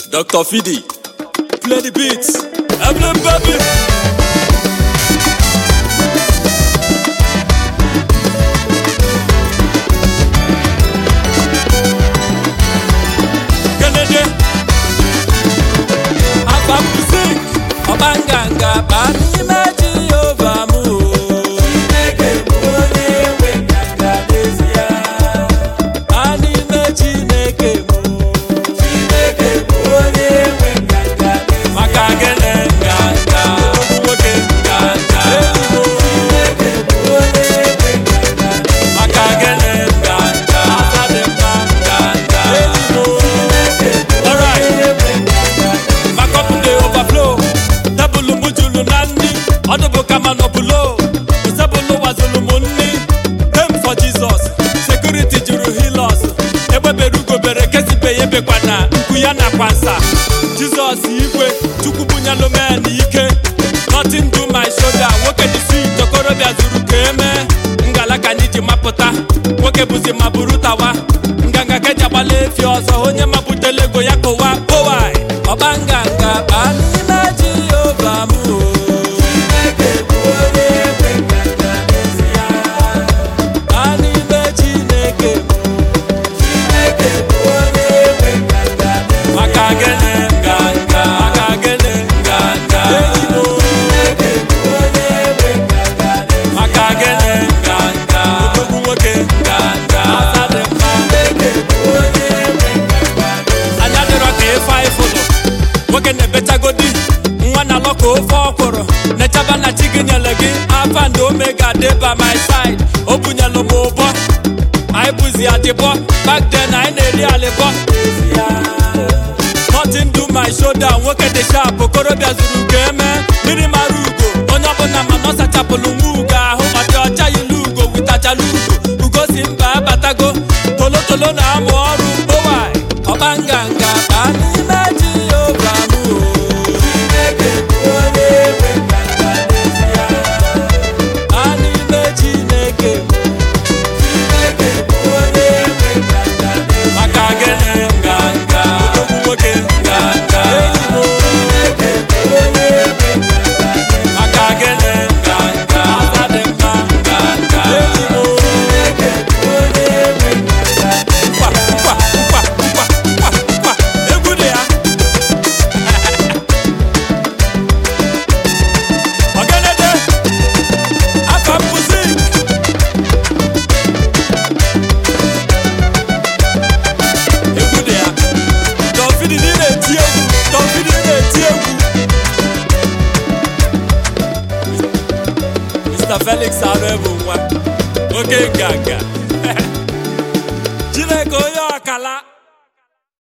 Dr. Fidi, play the beats. Emblem baby. Kennedy. Afa music. Ọba nganga ba n'ime Jehova m o. Chineke bụ onye nwe nganga n'ezie. Ba n'ime Chineke m o. Chineke bụ onye nwe nganga n'ezie. Maka gịnị nganga? Nwoke nganga. Chineke bụ onye nwe nganga n'ezie. Maka gịnị nganga? Aka dị mma nganga. Alright. My cup dey overflow. Tebụl m juru na nri. Ọ dịbụ ka ma nọbụlo. Tebụl wazụlụ m nri. Pay for Jesus. Security juru hilos. Egbebere ugobere kesibe ya ebekwa na nkụ ya nakwa nsa. Jizọs igwe Chukwu bunyelụ men ike. Nothing do my shoulder. Nwoke dị sweet okorobịa zuru ka eme. Ngala ka anyị ji mapụta. Nwoke bụzi ma buru tawa. Nganga ka eji agbala efi ọzọ. Onye mapụtala ego ya kụwa powai. Ọba nganga baa n'ime Jehova m o. Chineke bụ onye nwe nganga n'ezie. Baa n'ime Chineke m o. Chineke bụ onye nwe nganga n'ezie. Maka gịnị nganga? Maka gịnị nganga? Enyi m o. Chineke bụ onye nwe nganga n'ezie. Maka gịnị nganga? Odogwu nwoke nganga. Asa dị mma. Chineke bụ onye nwe nganga n'ezie. Anya dịrọ ka ịfa ịfụlụ nwoke na-ebechagodi nwa na alọ ka ofe ọkwụrụ nechaba na chi gị nyere gị afa ndị omega dị by my side o bunyelụ m ụbọ anyị bụzi adịbọ back then anyị na-eri alịbọ nothing do my shoulder nwoke dị sharp okorobịa zuru ka eme mmiri mara ugo onye ọbụla ma na ọ sachapụlụ nwa ugo ahụ ọ dị ọcha ilu ugo witachala ugo ugo si mba abatago tolotolo na-amụ ọrụ owai ọba nganga baa n'ime Jehova m o. Chineke bụ onye nwe nganga n'ezie. Baa n'ime Chineke m o. Chineke bụ onye nwe nganga n'ezie. Maka gịnị nganga? Odogwu nwoke nganga. Enyi m o. Chineke bụ onye nwe nganga n'ezie. Maka gịnị nganga? Asa dị mma nganga. Enyi m o. Chineke bụ onye nwe nganga n'ezie. Nkwa, nkwa, nkwa, nkwa, nkwa, nkwa. Egwu dị ya. Ọgẹdẹdẹ, afa music. Egwu dị ya. Dọfidi dị na-eti egwu. Dọfidi dị na-eti egwu. Mr. Felix Arụ bụ nwa. Oke nganga.